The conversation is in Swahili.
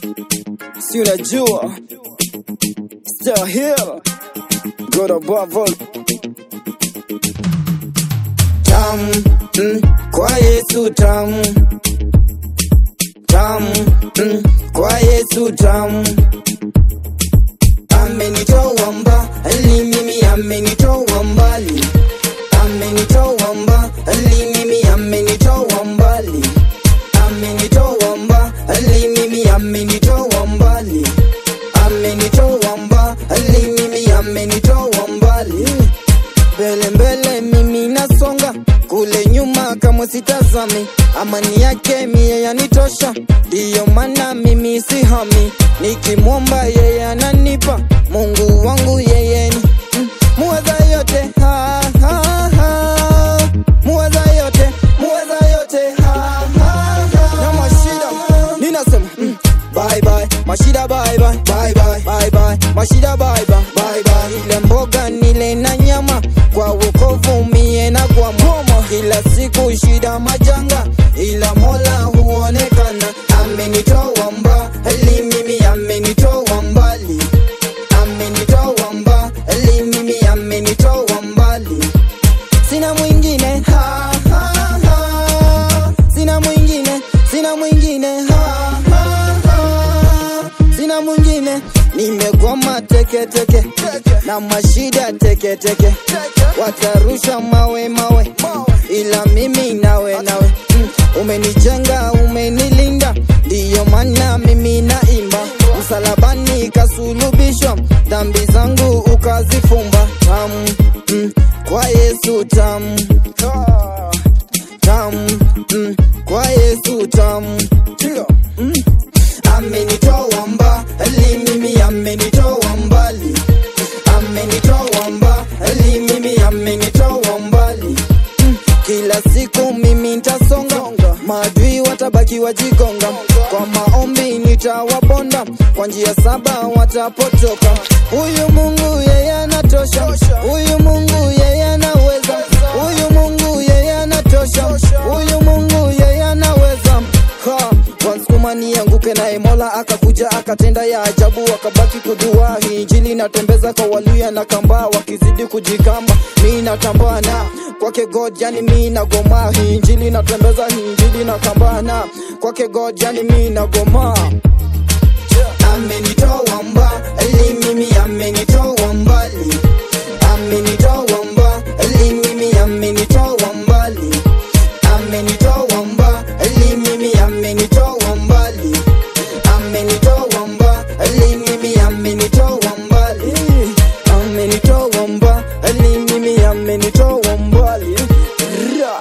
si unajua still here good above all tamu mm, kwa Yesu tamu tamu mm, kwa Yesu tamu amenitoa mbali mimi amenitoa mbali amenitoa mbali mimi amenitoa mbali amenitoa mbali mimi amenitoa mbali amenitoa mbali mimi amenitoa mbali mbele mbele mimi nasonga kule nyuma kama sitazami amani yake mie yanitosha ndiyo maana mimi sihami nikimwomba yeye ananipa mungu wangu yeye ni mm, muweza yote ha, ha, ha. muweza yote muweza yote ha, ha, ha. na mashida ninasema mm, bye bye mashida bye bye bye bye bye bye mashida bye bye bye bye ile mboga nile na nyama kwa wokovu mie na kwa moma kila siku shida majanga ila mola huonekana amenitoa mbali mimi amenitoa mbali amenitoa mbali mimi amenitoa mbali sina mwingine ha, ha, ha. sina mwingine sina mwingine ha, ha, ha. sina mwingine nimegoma teke teke na mashida teke teke watarusha mawe mawe ila mimi nawe nawe mm, umenijenga umenilinda ndiyo maana mimi naimba msalabani kasulubishwa dhambi zangu ukazifumba tamu mm, kwa yesu tamu tamu mm, kwa yesu tamu mm. amenitoa mbali mimi amenitoa mbali amenitoa mbali mimi amenitoa mbali mm. kila siku mimi ntasonga maadui watabaki wajigonga kwa maombi nitawabonda kwa njia saba watapotoka huyu mungu yeye anatosha huyu mungu yeye anaweza huyu mungu yeye anatosha huyu mungu yeye anaweza ha wansukuma nianguke naye mola akakuja akatenda ya ajabu wakabaki kudua hii injili natembeza kwa waluya na kamba wakizidi kujikamba mi natambana kwake god yani mi nagoma hii injili natembeza hii injili na kambana kwake god yani mi nagoma amenitoa mbali mimi amenitoa mbali amenitoa mbali mimi amenitoa mbali amenitoa mbali mimi amenitoa mbali amenitoa mbali mimi amenitoa mbali amenitoa mbali mimi amenitoa mbali Ra.